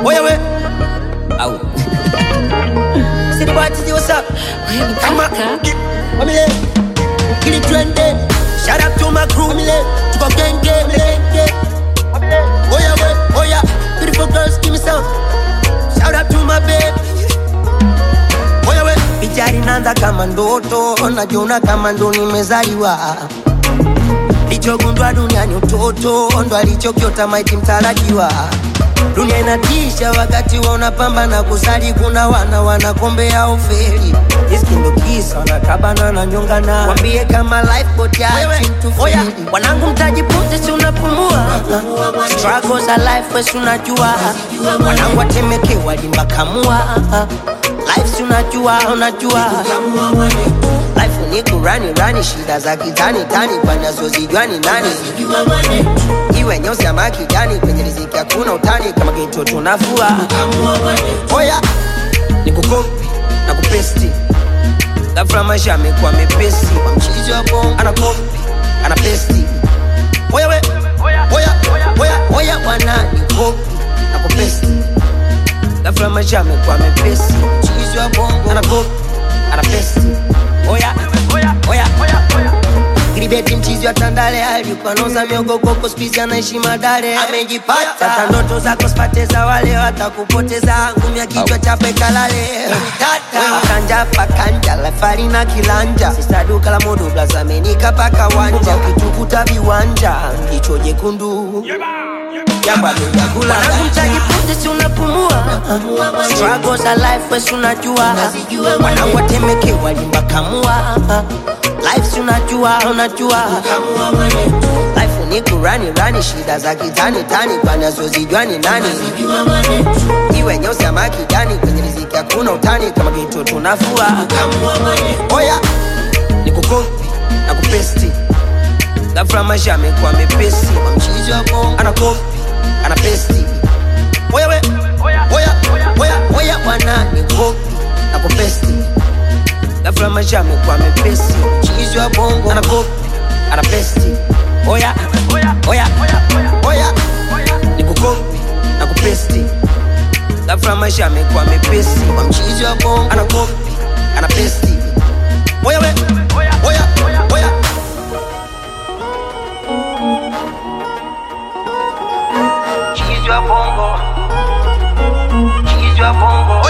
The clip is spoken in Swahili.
Oya we. Au. City boy, Tizzy, what's up? Come on. Wamile. Kili twende. Shout out to my crew, mile. Tuko gang gang, gang gang. Oya we, oya. Beautiful girls, give me some. Shout out to my babe. Oya we. Picha inaanza kama ndoto, najiona kama ndo nimezaliwa. Lichogundwa duniani utoto, ndo alichokiota maiti mtarajiwa. Dunia inatisha wakati wa unapambana kusali, kuna wana wanakombea ufeli. Riski ndo kisa wanakabana na nyongana, wambie kama life boat ya oya, wanangu mtajipute, si unapumua struggles za life, wesi unajua, wanangu watemeke walimbakamua life, si unajua, unajua life ni kurani rani, shida za kitani tani, panazozijua ni nani iwe nyeusi ama kijani, kwenye riziki hakuna utani, kama geto tunafua. Oya, ni kukopi na kupesti, ghafla maisha amekuwa mepesi, kwa mchizi wa bongo anakopi ana pesti. Oya we, oya oya oya, bwana ni kopi na kupesti, ghafla maisha amekuwa mepesi, mchizi wa bongo anakopi ana pesti. Oya oya oya oya Gribeti mchizi wa Tandale alikuwa noza miogo koko spizi anaishi Madare amejipata sasa ndoto zako sipate za wale watakupoteza ngumi ya kichwa chape kalale Wewe kanja pakanja lafari na kilanja sisa duka la modo blazamenika paka wanja ukitukuta viwanja jicho jekundu Wanangu si unapumua Struggles za life wesi unajua Wanangu watemeke walimbakamua Life si unajua unajua Life ni kurani rani shida za kitani tani panazozijua ni nani Iwe nyeusi ama kijani kwenye riziki hakuna utani kama geto tunafua Oya ni kukopi na kupesti ghafla maisha amekuwa mepesi kwa mchizi wa bongo anakopi ana pesti oya we oya oya oya bwana ni kopi na kupesti ghafla maisha amekuwa mepesi mchizi wa bongo anakopi ana pesti oya oya oya oya ni kukopi na kupesti ghafla maisha amekuwa mepesi kwa mchizi wa bongo anakopi ana pesti oya we oya oya Chizi wa bongo Chizi wa bongo